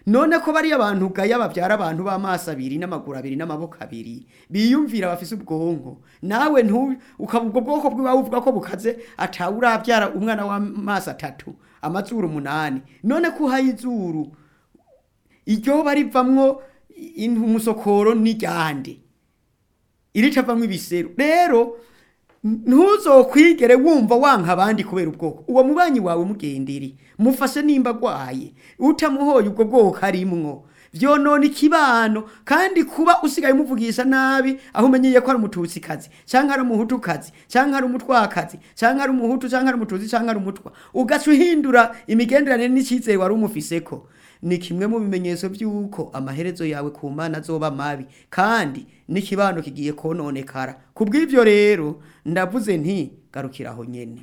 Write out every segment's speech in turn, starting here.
none ko bariya abantu ugaya babyara abantu b'amaso abiri n'amaguru abiri n'amaboko abiri biyumvira bafise ubwonko nawe ntu ukaba ubwo bwoko bw'iwawe uvuga ko bukaze atawe urabyara umwana w'amaso atatu amazuru umunani none ko uhaye izuru iryo barivamwo umusokoro n'iryande iritavamwo ibiseru rero ntuzokwigere wumva wanka abandi kubera ubwoko uwo mubanyi wawe mugendere mufashe nimba agwaye utamuhoye ubwo bwoko arimwo vyonona ikibano kandi kuba usigaye umuvugisha nabi aho umenyeye ko ari umututsikazi canke ari umuhutukazi canke ari umutwakazi canke ari umuhutu canke ari umututsi canke ari umutwa ugaca uhindura imigenderanire n'icizere wari umufiseko ni kimwe mu bimenyetso by'uko amaherezo yawe ku mana azoba mabi kandi n'ikibano kigiye kononekara ku bw'ibyo rero ndavuze nti garukira aho nyene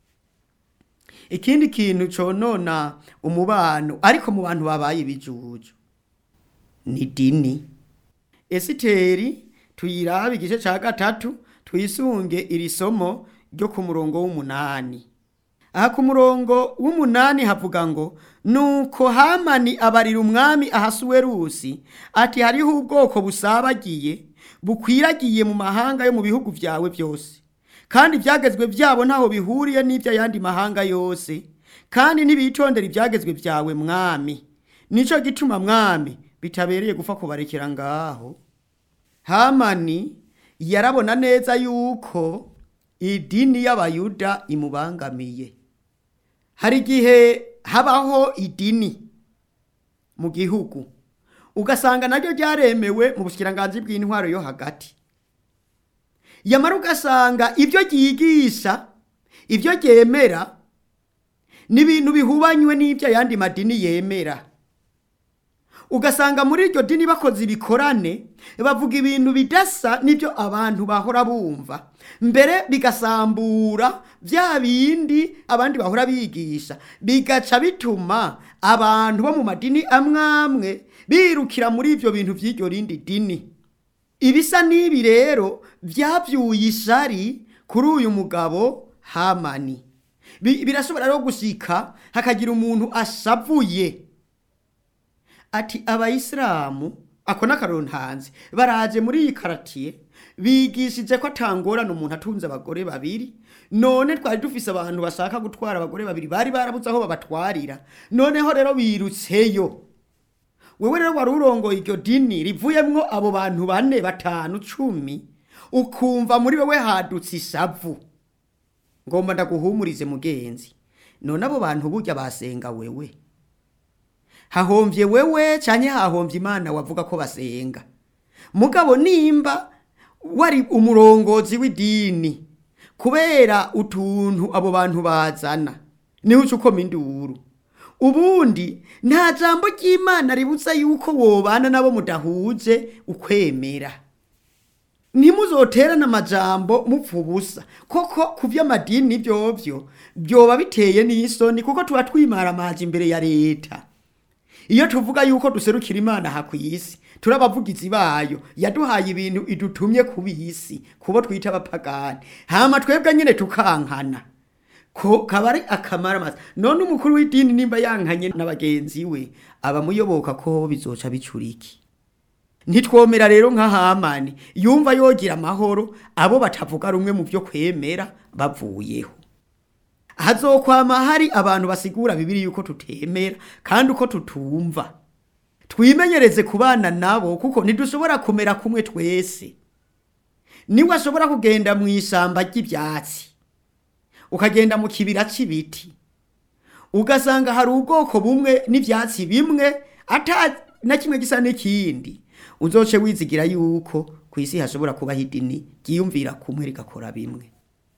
ikindi kintu conona umubano ariko mu bantu babaye ibijuju ni dini esiteri tuyirabe igice ca gatatu twisunge iri somo ryo ku murongo w'umunani aha ku murongo w'umunani havuga ngo nuko hamani abarira umwami ahasuwerusi ati hariho ubwoko busabagiye bukwiragiye mu mahanga yo mu bihugu byawe byose kandi ibyagezwe byabo ntaho bihuriye n'iby'ayandi mahanga yose kandi ntibitondera ibyagezwe byawe mwami nicyo gituma mwami bitabereye gupfa kubarekera ngaho hamani yarabona neza yuko idini y'abayuda imubangamiye hari igihe habaho idini mu gihugu ugasanga naryo ryaremewe mu bushyikiranganzi bw'intwaro yo hagati yamara ugasanga ibyo ryigisha ibyo ryemera ni ibintu bihubanywe n'ibyo ayandi madini yemera ugasanga muri iryo dini bakoze ibikorane bavuga ibintu bidasa n'ibyo abantu bahora bumva mbere bigasambura bya bindi abandi bahora bigisha bigaca bituma abantu bo mu madini amwe amwe birukira muri ibyo bintu by'iryo rindi dini ibisa n'ibi rero byabyuye ishari kuri uyu mugabo hamani birashobora rero gushyika hakagira umuntu ashavuye ati abayisilamu ako n'akarontanzi baraje muri iyi karatiye bigishije ko atangorana umuntu atunze abagore babiri none twari dufise abantu bashaka gutwara abagore babiri bari barabuze aho babatwarira noneho rero birutseyo wewe rero wari urongoye iryo dini rivuyemwo abo bantu bane batanu cumi ukumva muri wewe hadutse ishavu ngomba ndaguhumurize mugenzi none abo bantu burya basenga wewe hahomvye wewe canke hahomvye imana wavuga ko basenga mugabo nimba wari umurongozi w'idini kubera utuntu abo bantu bazana niho uca ukoma induru ubundi nta jambo ry'imana ributsa yuko wobana nabo mudahuje ukwemera ntimuzoterane amajambo mupfa ubusa koko ku by'amadini byovyo byoba biteye n'isoni kuko tuba twimara amazi imbere ya leta iyo tuvuga yuko duserukira imana aha ku isi turi abavugizi bayo yaduhaye ibintu idutumye ku bisi kubo twita abapagani hama twebwe nyine tukankana ko kaba ari akamara amazi none umukuru w'idini nimba yankanye na bagenzi we abamuyoboka ko bizoca bicuriki ntitwomera rero nka hamani yumva yogira amahoro abo batavuga rumwe mu byo kwemera bavuyeho hazokwama hari abantu basigura bibiri yuko tutemera kandi uko tutumva twimenyereze kubana nabo kuko ntidushobora kumera kumwe twese niwe ashobora kugenda mu ishyamba ry'ibyatsi ukagenda mu kibira cy'ibiti ugasanga hari ubwoko bumwe n'ibyatsi bimwe ata na kimwe gisa n'ikindi uzoce wizigira yuko ku isi hashobora kubaho idini ryiyumvira kumwe rigakora bimwe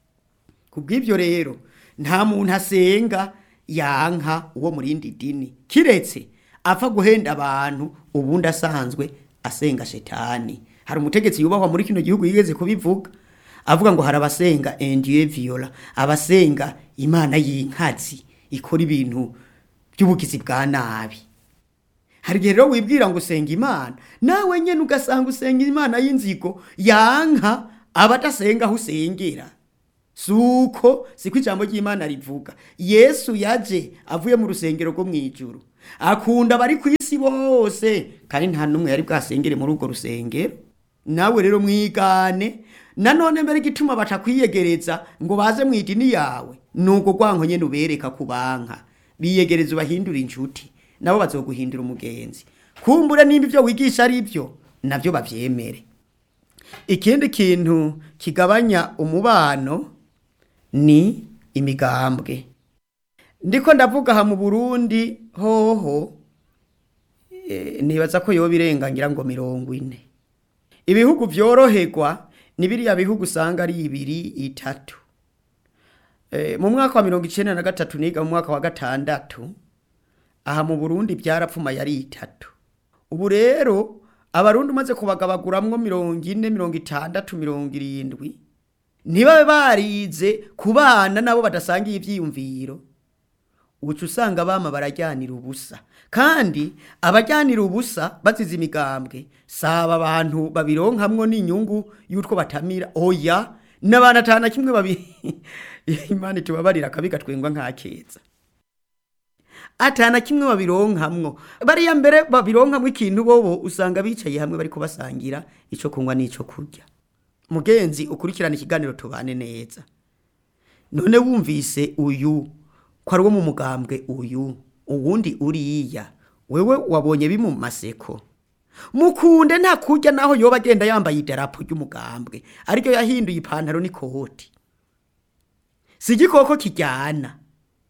ku bw'ibyo rero nta muntu asenga yanka uwo mu rindi dini kiretse apfa guhenda abantu ubundi asanzwe asenga shetani hari umutegetsi yubahwa muri kino gihugu yigeze kubivuga avuga ngo hari abasenga endiye viola abasenga imana y'inkazi ikora ibintu by'ubugizi bwa nabi hari igihe rero wibwira ngo usenga imana nawe nyine ugasanga usenga imana y'inzigo yanka abadasenga aho usengera suko siko ijambo ry'imana rivuga yesu yaje avuye mu rusengero rwo mu ijuru akunda abari ku isi isi bose kandi nta n'umwe yari bwasengere muri urwo rusengero nawe rero mwigane nanone mbere igituma batakwiyegereza ngo baze mu idini yawe ni ubwo rwanko nyene ubereka kubanka biyegereza ubahindura inshuti nabo bazoguhindura umugenzi kumbure nimba ivyo wigisha ari byo navyo bavyemere ikindi kintu kigabanya umubano ni imigambwe ndiko ndavuga aha mu burundi hoho eh, nibaza ko yoba irengangira ngo mirongo ine ibihugu vyoroherwa ni biriya bihugu usanga ari ibiri itatu Eh, mu mwaka wa mirongo icenda na gatatu niga mu mwaka wa gatandatu aha mu burundi byarapfuma yari itatu ubu rero abarundi umaze kubagabaguramwo mirongo ine mirongo itandatu mirongo irindwi ntibabe barize ku bana nabo badasangiye ivyiyumviro uca usanga bama barajyanira ubusa kandi abajyanira ubusa bazize imigambwe saba abantu babironkamwo n'inyungu y'utwo batamira oya n'abantu atana kimwe babi imana itubabarira akabi gatwengwa nk'akeza atana kimwe babironkamwo bariya mbere babironkamwo ikintu bobo usanga bicaye hamwe bariko basangira ico kunywa n'ico kurya mugenzi ukurikirana ikiganiro tubane neza none wumvise uyu ko ari wo mu mugambwe uyu uwundi uriya wewe wabonye bimu maseko mukunde nta kurya naho yoba agenda yambaye idarapo ry'umugambwe ariko yahinduye ipantaro n'ikoti si igikoko kijyana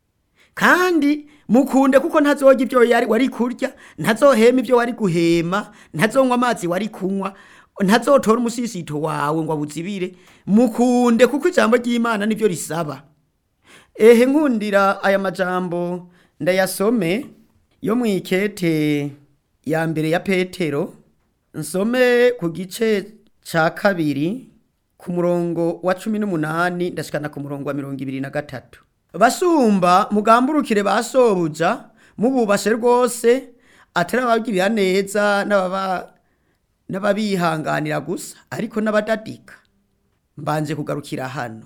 kandi mukunde kuko ntazorya ibyo yari wari kurya ntazohema ibyo wari guhema ntazonywa amazi wari kunywa ntazotora umusisito wawe ngo abuzibire mukunde kuko ijambo ry'imana nibyo risaba ehe nkundira aya majambo ndayasome yo mu ikete ya mbere ya petero nsome ku gice ca kabiri ku murongo wa cumi n'umunani ndashikana ku murongo wa mirongo ibiri na gatatu basumba mugamburukire ba sobuja mububashe rwose atari ababwirira neza n'ababa n'ababihanganira gusa ariko n'abadadika mbanje kugarukira hano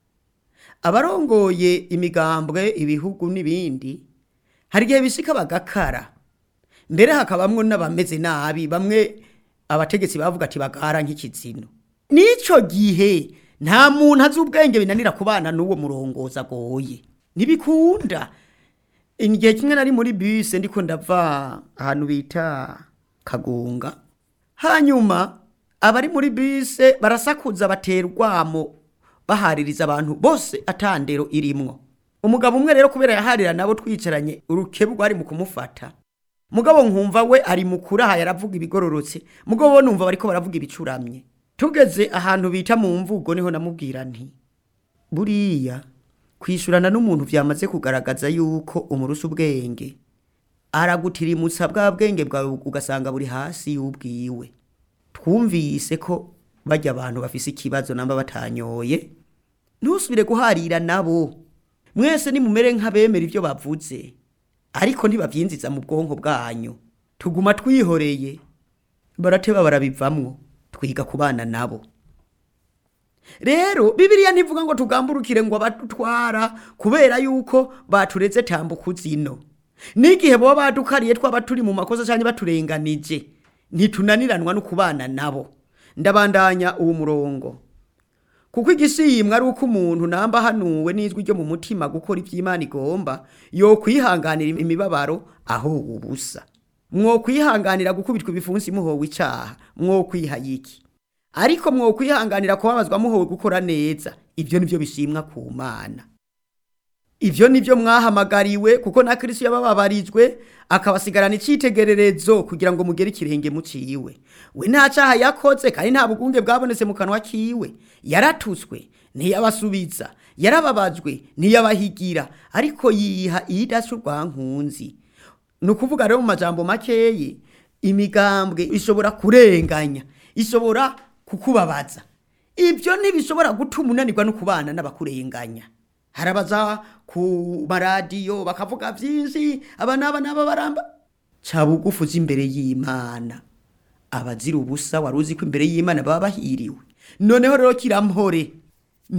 abarongoye imigambwe ibihugu n'ibindi hari igihe bishika bagakara mbere hakabamwo n'abameze nabi bamwe abategetsi bavuga ati bagara nk'ikizino n'ico gihe nta muntu azi ubwenge binanira kubana n'uwo murongozi agoye ntibikunda igihe kimwe nari muri bise ndiko ndava ahantu bita kagunga hanyuma abari muri bise barasakuza batera urwamo bahaririza abantu bose atandero irimwo umugabo umwe rero kubera yaharira nabo twicaranye urukebu rwari mu kumufata mugabo nkumva we ari mukuru aha yaravuga ibigororotse mugabo bo numva bariko baravuga ibicuramye tugeze ahantu bita mu mvugo niho namubwira nti buriya kwishurana n'umuntu vyamaze kugaragaza yuko umurusa ubwenge aragutirimutsa bwa bwenge bwawe ugasanga buri hasi y'ubwiwe twumvise ko bajya abantu bafise ikibazo namba batanyoye ntusubire guharira nabo mwese nimumere nk'abemera ibyo bavuze ariko ntibavyinziza mu bwonko bwanyu tuguma twihoreye barateba barabivamwo twiga kubana nabo rero bibiliya ntivuga ngo tugamburukire ngo abadutwara kubera yuko batureze tambuka zino n'igihe boba badukariye twaba turi mu makosa cyangwa baturenganije ntitunaniranwa no kubana nabo ndabandanya uwo murongo kuko igishimwa ari uko umuntu namba hanuwe n'ijwi ryo mu mutima gukora iby'imana igomba yo kwihanganira imibabaro aho ubusa mwo kwihanganira gukubitwa ibifunsi muhowe icyaha mwo kwihayiki ariko mwo kwihanganira kubabazwa muhowe gukora neza ibyo nibyo bishimwa ku mana ibyo nibyo mwahamagariwe kuko na kirisi yabababarijwe akabasigarana icyitegererezo kugira ngo mugere ikirenge muciwe we nta cyaha yakoze kandi nta bugunge bwabonetse mu kanwa kiwe yaratutswe ntiyabasubiza yarababajwe ntiyabahigira ariko yiha iyidasi urwankunzi ni ukuvuga rero mu majambo makeyi imigambwe ishobora kurenganya ishobora kukubabaza ibyo ntibishobora gutuma unanirwa no kubana n'abakurenganya harabaza ku maradiyo bakavuga byinshi aba n'aba n'aba baramba ca bugufu uzi imbere y'imana abazira ubusa wari uzi ko imbere y'imana baba bahiriwe noneho rero kirampore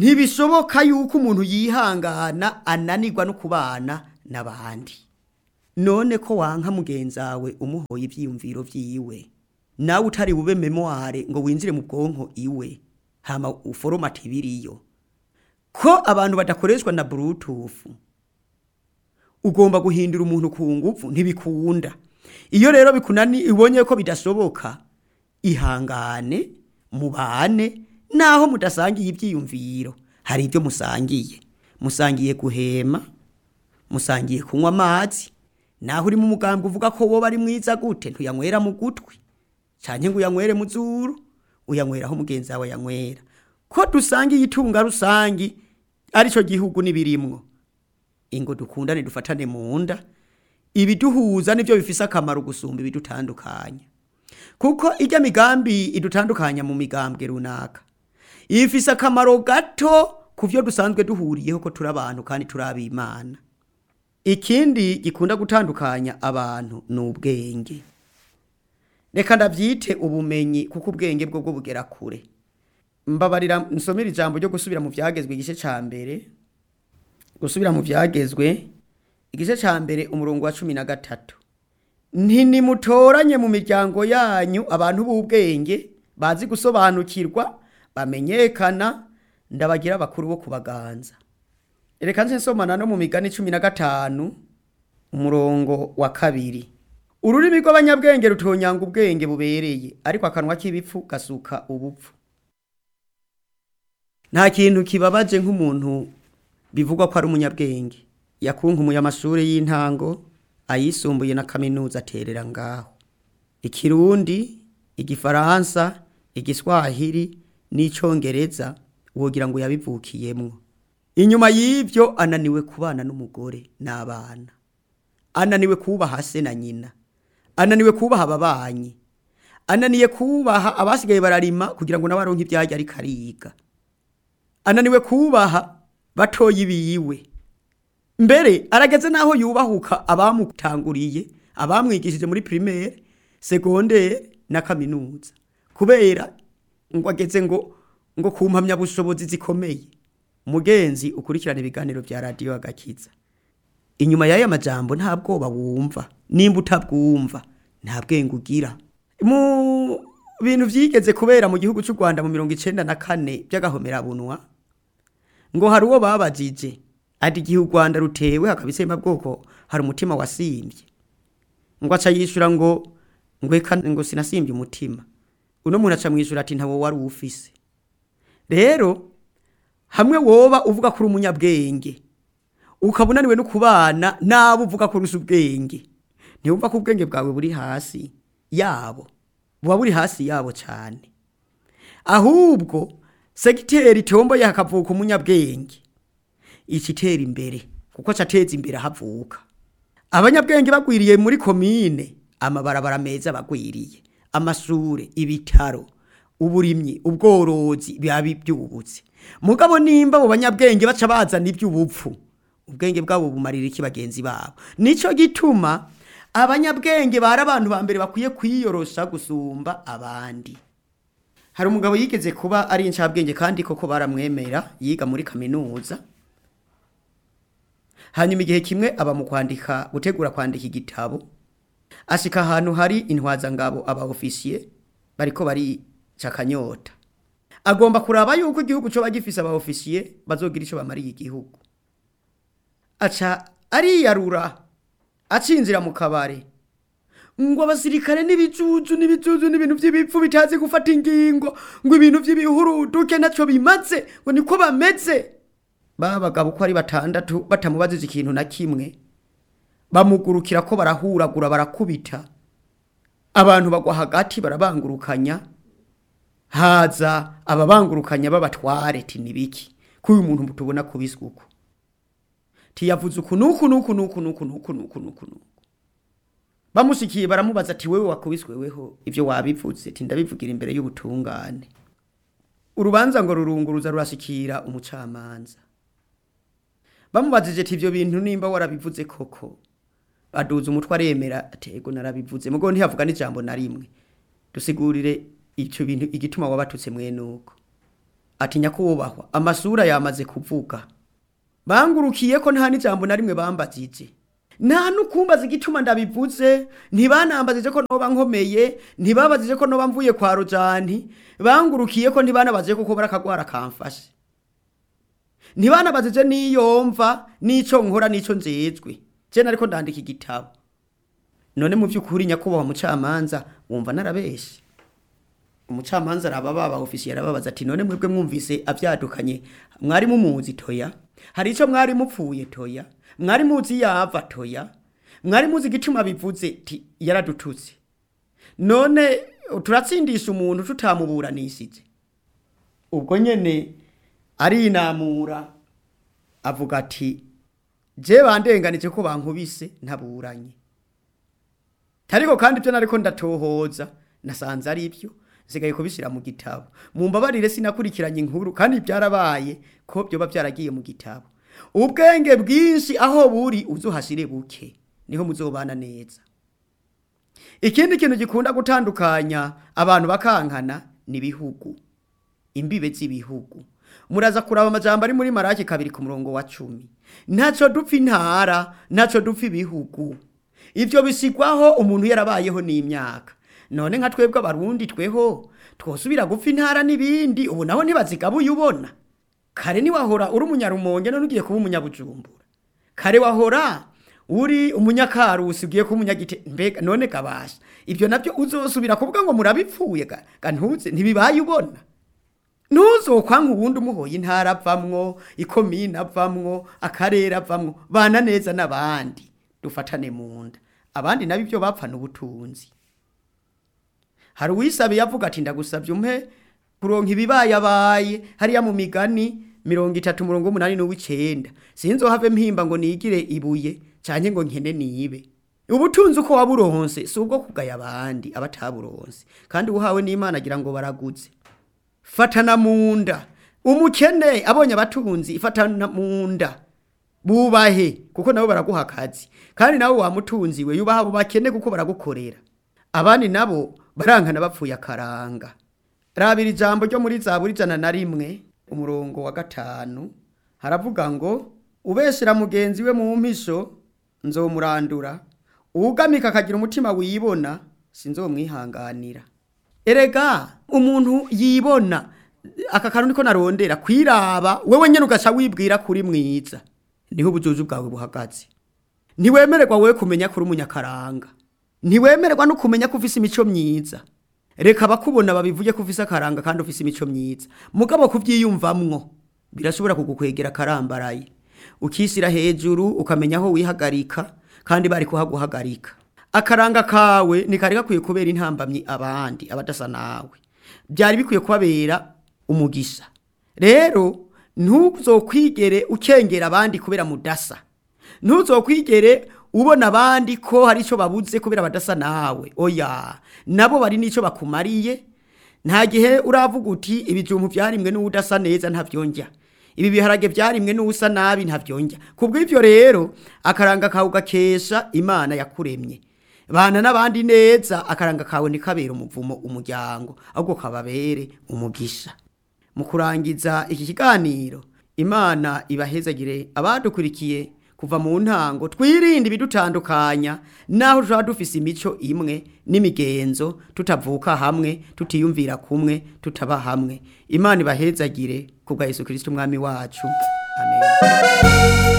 ntibishoboka yuko umuntu yihangana ananirwa no kubana n'abandi none ko wanka mugenzawe umuhoye ivyiyumviro vyiwe nawe utari bube memoire ngo winjire mu bwonko iwe hama uforomate ibiriyo ko abantu badakoreshwa na bluetooth ugomba guhindura umuntu ku nguvu ntibikunda iyo rero bikunani ibonye ko bidashoboka ihangane mubane naho mudasangiye ibyiyumviro hari ibyo musangiye musangiye guhema musangiye kunywa amazi naho uri mu mugambwe uvuga ko wowe ari mwiza gute ntuyanywera mu gutwi cyane ngo uyanywere mu zuru uyanyweraho mugenzi wawe yanywera ko dusangiye itunga rusangi aricyo gihugu n'ibirimwo ingo dukundane dufatane mu nda ibiduhuza nibyo bifise akamaro gusumba ibidutandukanya kuko ijya migambi idutandukanya mu migambwe runaka ifise akamaro gato ku byo dusanzwe duhuriyeho ko turi abantu kandi turi abimana ikindi gikunda gutandukanya abantu ni ubwenge reka ndabyite ubumenyi kuko ubwenge bwo bwo bugera kure mbabarira nsomera ijambo ryo gusubira mu byagezwe igice cya mbere gusubira mu byagezwe igice cya mbere umurongo wa cumi na gatatu ntinimutoranye mu miryango yanyu abantu b'ubwenge bazi gusobanukirwa bamenyekana ndabagira abakuru bo kubaganza reka nse nsomana no mu migani cumi na gatanu umurongo wa kabiri ururimi rw'abanyabwenge rutonyanga ubwenge bubereye ariko akanwa k'ibipfu gasuka ubupfu nta kintu kibabaje nk'umuntu bivugwa ko ari umunyabwenge yakunkumuye amashuri y'intango ayisumbuye na kaminuza aterera ngaho ikirundi igifaransa igiswahili n'icyongereza wogira ngo yabivukiyemwo inyuma y'ibyo ananiwe kubana n'umugore n'abana ananiwe kubaha se na nyina ananiwe kubaha ababanyi ananiye kubaha abasigaye bararima kugira ngo n'abaronke ibyajya ariko ariga ananiwe kubaha batoyi biwe mbere arageze n'aho yubahuka abamutanguriye abamwigishije muri primaire segondere na kaminuza kubera ngo ageze ngo ngo ku mpamyabushobozi zikomeye mugenzi ukurikirana ibiganiro bya radiyo agakiza inyuma y'aya majambo nta bwoba wumva nimba utabwumva nta bwenge ugira mu bintu byigeze kubera mu gihugu cy'u rwanda mu mirongo icyenda na kane by'agahomerabunwa ngo hari uwo babajije ati igihe u rwanda rutewe hakaba bwoko hari umutima wasimbye ngo aca yishyura ngo ngo reka ngo sinasimbye umutima uno muntu aca mwishyura ati ntawo wari uwufise rero hamwe woba uvuga ko uri umunyabwenge ukaba unaniwe no kubana n'abo uvuga ko urusha ubwenge ntiwumva ko ubwenge bwawe buri hasi yabo buba buri hasi yabo cyane ahubwo segiteri itomboye hakavuka umunyabwenge ikitera imbere kuko cateza imbere havuka abanyabwenge bagwiriye muri komine amabarabara meza bagwiriye amashure ibitaro uburimyi ubworozi biba byubutse mugabo nimba abo banyabwenge baca bazana iby'ubupfu ubwenge bwabo bumarira iki bagenzi babo nico gituma abanyabwenge bari abantu ba mbere bakwiye kwiyorosha gusumba abandi hari umugabo yigeze kuba ari incabwenge kandi koko baramwemera yiga muri kaminuza hanyuma igihe kimwe aba mu kwandika gutegura kwandika igitabo ashika ahantu hari intwazangabo aba ofisiye bariko barica akanyota agomba kuraba yuko igihugu cyo bagifise aba ofisiye bazogira ico bamariye igihugu aca ariyarura acinzira mu kabare ngo abasirikare n'ibijuju n'ibijuju n'ibintu by'ibipfu bitazi gufata ingingo ngo ibintu by'ibihuruduke ntacyo bimaze ngo niko bameze babagabo uko ari batandatu batamubajije ikintu na kimwe bamugurukira ko barahuragura barakubita abantu bagwa hagati barabangurukanya haza ababangurukanya babatware ti nibiki ko uyu muntu tubona kubiswe uko tiyavuze uku nuku nuku nuku nuku nuku nuku nuku nuku bamushikiye baramubaza ati wewe wakubiswe weho ivyo wabivuze ti ndabivugira imbere y'ubutungane urubanza ngo rurunguruza rurashikira umucamanza bamubajije ati ivyo bintu nimba warabivuze koko aduza umutwe aremera atego narabivuze mugo ntiyavuga n'ijambo na rimwe dusigurire icyo bintu igituma wabatutse mwene uko ati nyakubahwa amasura yamaze kuvuga bangurukiye ko nta n'ijambo na rimwe bambajije nta n'ukumbaza igituma ndabivuze ntibanambazije ko noba nkomeye ntibabazije ko noba mvuye kwa rojani bangurukiye ko ntibanabazije kuko barakagwara kamfashe ntibanabazije n'iyo mva n'ico nkora n'ico njejwe je nariko ndandika igitabo none mu by'ukuri nyakubahwa mucamanza wumva narabeshe umucamanza araba baba ofisiye arababaza ati none mwebwe mwumvise avyadukanye mwari mumuzi toya hari ico mwari mupfuye toya mwari muzi yava toya mwari muzi igituma bivuze ti yaradututse none turatsindisha umuntu tutamuburanishije ubwo nyene arinamura avuga ati je bandenganije ko bankubise ntaburanye ariko kandi ibyo nariko ndatohoza nasanze ari byo nsigaye kubishyira mu gitabo mumbabarire sinakurikiranye inkuru kandi byarabaye ko byoba byaragiye mu gitabo ubwenge bwinshi aho buri uzuhashire buke niho muzobana neza ikindi kintu gikunda gutandukanya abantu bakankana ni ibihugu imbibe z'ibihugu muraza kuraba amajambo ari muri maraki kabiri ku murongo wa cumi ntaco dupfa intara ntaco dupfa ibihugu ivyo bisigwaho umuntu yarabayeho n'imyaka none nka twebwe abarundi tweho twosubira gupfa intara n'ibindi ubu naho ntibazigabuye ubona kare niwahora uri umunyarumonge none ugiye kuba umunyabujumbura kare wahora uri umunyakarusi ugiye kuba umunyagite mbega none kabasha ivyo navyo uzosubira kuvuga ngo murabipfuye ga ga ntuze ntibibaye ubona ntuzokwanka ubundi umuhoye intara avamwo ikomine avamwo akarere avamwo bana neza n'abandi dufatane mu nda abandi nabo ibyo bapfana ubutunzi hari uwisabiye avuga ati ndagusabye umpe kuronka ibibayabaye hariya mu migani mirongo itatu murongo umunani n'uw'icenda sinzohave mpimba ngo nigire ibuye canke ngo nkene nibe ubutunzi uko waburonse si ubwo kugaya abandi abataburonse kandi uhawe n'imana agira ngo baraguze fatana mu nda umukene abonye abatunzi fatana mu nda bubahe kuko nabo baraguha akazi kandi nawe wamutunzi we yubaha abo bakene kuko baragukorera abandi nabo barankana bapfuye akaranga rabira ijambo ryo muri zaburi ijana na rimwe umurongo wa gatanu haravuga ngo ubeshera mugenzi we mu mpisho nzomurandura uwugamika akagira umutima wibona sinzomwihanganira erega umuntu yibona aka kantu niko narondera kwiraba wewe nyene ugaca wibwira kuri mwiza niho ubujuju bwawe buhagaze ntiwemererwa wewe kumenya kuri umunyakaranga ntiwemererwa no kumenya ko ufise imico myiza reka abakubona babivuge ko ufise akaranga kandi ufise imico myiza mugabo kuvyiyumvamwo birashobora kugukwegera akarambaraye ukisira hejuru ukamenya aho wihagarika kandi bari kuhaguhagarika akaranga kawe ntikari gakwiye kubera intambamyi abandi abadasa nawe byari bikwiye kubabera umugisha rero ntuzokwigere ukengera abandi kubera mudasa ntuzokwigere ubona abandi ko hari icyo babuze kubera badasa nawe oya nabo bari n'icyo bakumariye nta gihe uravuga uti ibijumbu byarimwe n'udasa neza ntabyongera ibi biharage byarimwe n'usa nabi ntabyongera kubw'ibyo rero akaranga kawe ugakesha imana yakuremye bana n'abandi neza akaranga kawe ntikabere umuvumo umuryango ahubwo kababere umugisha mu kurangiza iki kiganiro imana ibahezagire abadukurikiye kuva mu ntango twirinde ibidutandukanya naho tuba dufise imico imwe n'imigenzo tutavuka hamwe tutiyumvira kumwe tutaba hamwe imana ibahezagire ku bwa yesu kirisito umwami wacu amen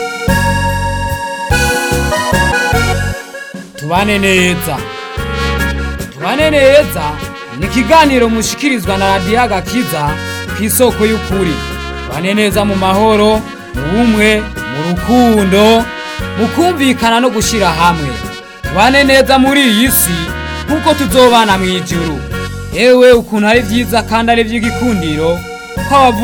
tubane neza tubane neza ni ikiganiro mushikirizwa na radiyo agakiza ku isoko y'ukuri tubane neza mu mahoro mu bumwe mu rukundo mu kumvikana no gushyira hamwe tubane neza muri iyi si nk'uko tuzobana mu ijuru yewe ukuntu ari byiza kandi ari iby'igikundiro ko abavu